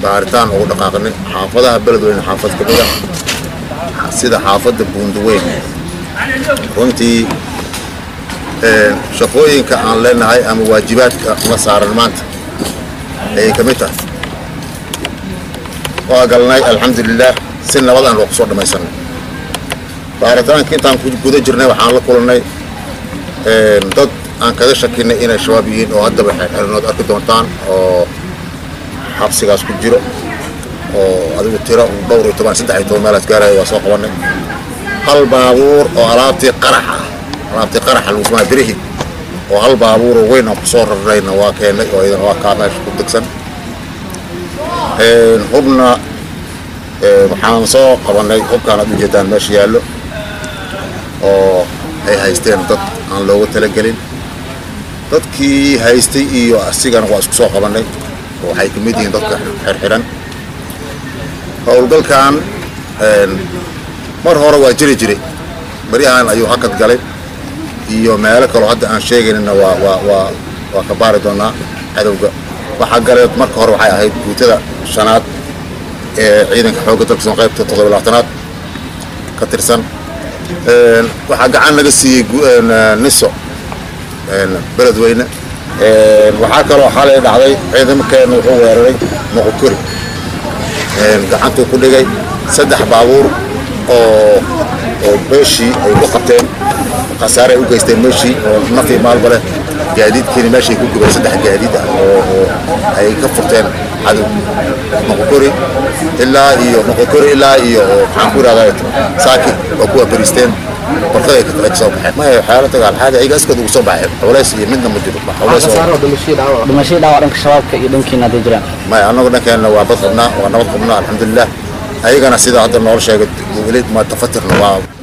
baaritaan ugu dhaqaaqnay xaafadaha beledweyne xaafad ka mida sida xaafadda buundaweyn runtii shaqooyinka aan leenahay ama waajibaadka la saaran maanta ayay ka mid tahay waa galnay alxamdulilah si nabad aan ku soo dhammaysanay baaritaanka intaan ku guda jirnay waxaan la kulannay dad aan kaga shakinay inay shabaab yihiin oo haddaba xerxerinood arki doontaan oo xabsigaas ku jiro oo adigu tiro dhowr iyo toban saddex iyo toban meelaas gaaraya waa soo qabanay hal baabuur oo alaabtii qarax ah alaabtii qaraxa lagu samaa birihi oo hal baabuuroo weyn aan kusoo rarnayna waa keennay oo iyadana waa kaa meesha ku degsan hubna waxaan soo qabanay hubkaan aad ujeedaan meesha yaallo oo ay haysteen dad aan looga talagelin dadkii haystay iyo asigana waa isku soo qabanay oo waxay ka mid yihiin dadka xirxiran howlgalkan mar hore waa jiri jiray baryahan ayuu hakad galay iyo meelo kaloo hadda aan sheegaynina waa waa waa waa ka baari doonaa cadowga waxaa galay marka hore waxay ahayd guutada shanaad ee ciidanka xoogga dalka soo qaybta toddoba labaatanaad ka tirsan waxaa gacan laga siiyey niso beledweyne waxaa kaloo xalay dhacday ciidamakeenna wuxuu weeraray moqokori gacantuu ku dhigay saddex baabuur oo oo meeshii ay ku qabteen khasaare ay u geysteen meeshii oo nafii maalba leh gaadiidkiina meeshay ku gubeen saddex gaadiid ah oo oo ay ka furteen cadow moqokori ilaa iyo moqokori ilaa iyo maxaan ku ihahdaa saaki oo kuwa bariisteen barkada ay ka soo baxeen maya waxyaala dagaal xaadi ayaga iskood ugu soo baxeen culays iyo midna ma jiro culays oo dhimashadii dhaawac dhanka shabaabka iyo dhankiina hadday jiraan maya annagu dhankeenna waa bad qabnaa waa nabad qabnaa alxamdulilah ayagana sida hadda noola sheegay weli ma tafatirna waa